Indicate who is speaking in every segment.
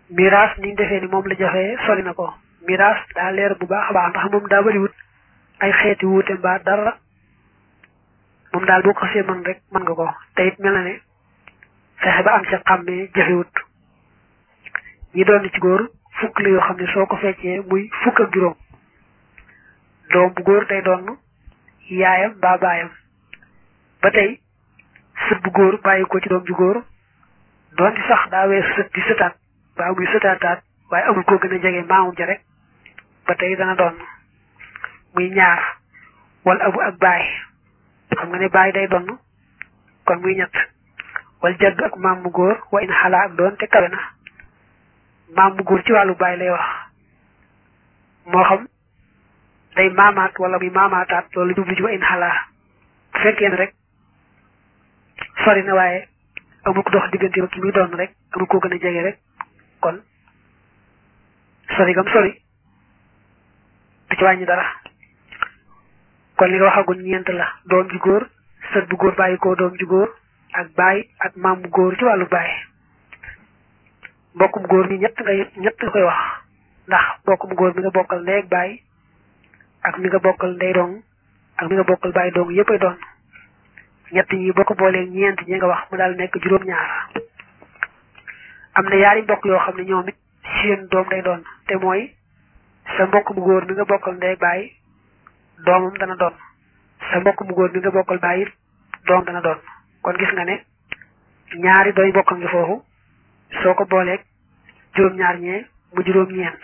Speaker 1: miraas ni ñu defee ni moom la jafee sori na ko miraas daa leer bu baax a baax ndax moom daa bëriwut ay xeeti wuute mbaa dara moom daal boo ko xasee mën rek mën nga ko te it mel na ne fexe ba am ca xàmmee jafewut ñi doon ci góor fukk la yoo xam ne soo ko feccee muy fukk ak juróom doom bu góor day doon yaayam mbaa baayam ba tey sët bu góor bàyyi ko ci doom ju góor doonte sax daa weesu sët di sëtaat baa muy sëtaataat waaye amul koo gën a jege maamum ja rek ba tey dana doon muy ñaar wala abu ak baay xam nga ne baay day doon kon muy ñett wala jaddu ak maam mu góor wa in xalaa ak doon te kawe na maam mu góor ci wàllu baay lay wax moo xam day maamaat wala muy maamaataat loolu jublu ci wa in xalaa bu fekkee ne rek sori na waaye amul ko dox diggante ba ki muy doon rek amul koo gën a jege rek kon sori gam sori du ci wàññi dara kon li nga waxagul ñeent la doom ju góor sët bu góor bàyyi ko doom ju góor ak baay ak maam bu góor ci wàllu baay mbokkum góor mi ñett nga ñett nga koy wax ndax mbokkum góor mi nga bokkal ndey ak baay ak mi nga bokkal ndey dong ak mi nga bokkal baay dong yëpp ay doon ñett ñi boo ko boolee ñeent ñi nga wax mu daal nekk juróom-ñaar am na yaari mbokk yoo xam ne ñoom it seen doom day doon te mooy sa mbokk mu góor mi nga bokkal ndey baay doomam dana doon sa mbokk mu góor mi nga bokkal baay it doom dana doon kon gis nga ne ñaari doy mbokk ngi foofu soo ko booleeg juróom-ñaar ñee mu juróom-ñeent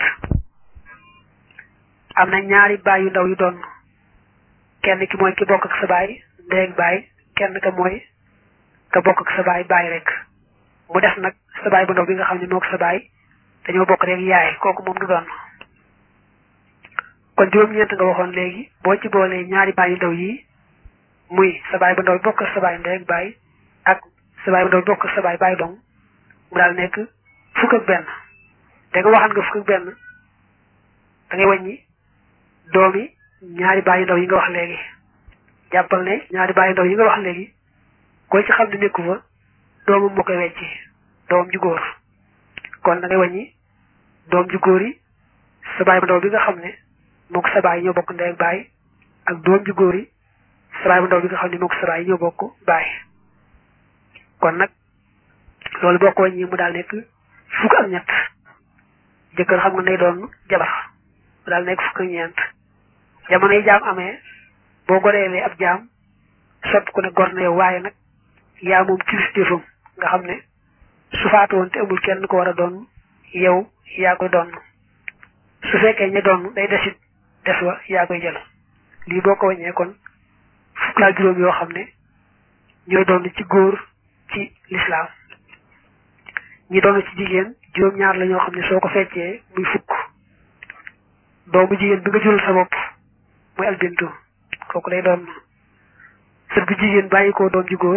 Speaker 1: am na ñaari baay yu ndaw yu doon kenn ki mooy ki bokk ak sa baay ndey ak baay kenn ka mooy ka bokk ak sa baay baay rek mu def nag sa baay bu ndaw bi nga xam ne moog sa baay dañoo bokk rek yaay kooku moom du doon kon juróom-ñeent nga waxoon léegi boo ci boolee ñaari baay yu ndaw yi muy sa baay bu ndaw bi bokk ak sa baay ndey ak baay ak sa baay bu ndaw bi bokk ak sa baay baay dong mu daal nekk fukk ak benn da nga waxan nga fukk ak benn da ngay wàññi doomi ñaari baay yu ndaw yi nga wax léegi jàppal ne ñaari baay yu ndaw yi nga wax léegi koy ci xam ne nekku fa doomam moo koy wecci doom ju góor kon da ngay wàññi doom ju góor yi sa baay bu ndaw bi nga xam ne mook sa baay ñoo bokk ndey ak baay ak doom ju góor yi sa baay bu ndaw bi nga xam ne mook sa baay ñoo bokk baay kon nag loolu boo ko wàññi mu daal nekk fukk ak ñett jëkkër xam nga day doon jabar mu daal nekk fukk ak ñeent jamono yi jaam amee boo goreelee ab jaam sopp ko ne gor na yow waaye nag yaa moom kilifteefam nga xam ne su faatu woon te amul kenn ko war a doon yow yaa koy doon su fekkee ña doon day desit des wa yaa koy jël lii boo ko wàññee kon fukk laa juróom yoo xam ne ñooy doon ci góor ci lislaam ñi doon ci jigéen juróom-ñaar la ñoo xam ne soo ko feccee muy fukk doomu jigéen bi nga jural sa bopp muy albintu kooku lay doon sët bu jigéen bàyyi koo doom ji góor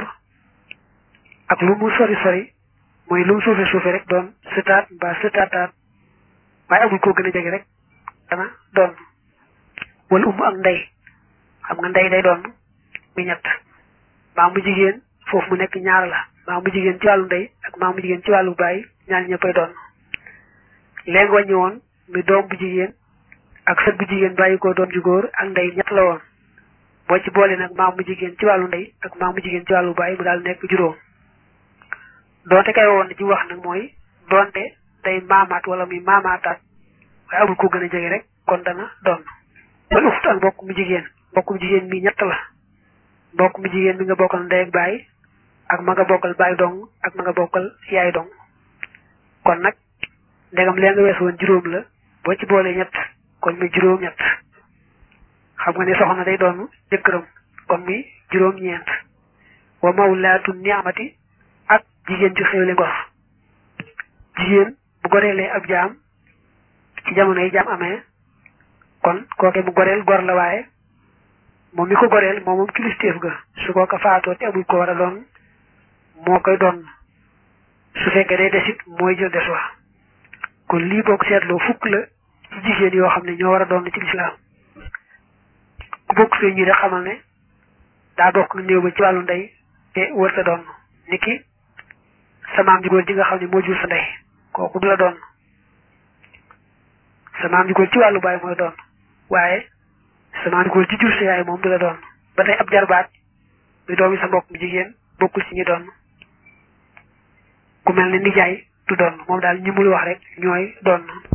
Speaker 1: ak lu mu sori sori mooy lu mu suufe suufe rek doon sëtaat mbaa sëtaataat waaye amul koo gën a jege rek dana doon wala umu ak ndey xam nga ndey day doon muy ñett maa mu jigéen foofu mu nekk ñaar la maa mu jigéen ci wàllu ndey ak maa mu jigéen ci wàllu baay ñaar ñëppay doon léegi wàññi woon muy doom bu jigéen ak sët bu jigéen bàyyi ko doom ju góor ak ndey ñett la woon boo ci boole nag maam mu jigéen ci wàllu ndey ak maam mu jigéen ci wàllu baay mu daal nekk juróom doonte kay woon ci wax nag mooy doonte day maamaat wala muy maamaataat waaye amul ko gën a jege rek kon dana doon wala uxtu ak mbokk mu jigéen mbokk mu jigéen mi ñett la mbokk mu jigéen mi nga bokkal ndey ak baay ak ma nga bokkal baay dong ak ma nga bokkal yaay dong kon nag ndegam lee nga weesu woon juróom la boo ci boolee ñett kon muy juróom ñett xam nga ne soxna day doon jëkkëram kon muy juróom ñeent wa mawlaatu ni'mati ak jigéen ju xewle ngor jigéen bu goreelee ab jaam ci jamono yi jaam amee kon kooke mu goreel gor la waaye moom mi ko goreel moom moom kilifteef ga su ko ko faatoo te amul ko war a doon moo koy doon su fekkee day desit mooy jël des wa kon lii boo ko seetloo fukk la ci jigéen yoo xam ne ñoo war a doon ci lislaam ku bokk fee ñi rek xamal ne daa bokk néew ba ci wàllu ndey te wër sa doon ni ki sa maam ji góor ji nga xam ne moo jur sa ndey kooku du la doon sa maam ju góor ci wàllu baay mooy doon waaye sa maam ju góor ci jur sa yaay moom du la doon ba tey ab jarbaat mi doomi sa mbokk mu jigéen bokkul ci ñi doon ku mel ne nijaay du doon moom daal ñi mul wax rek ñooy doon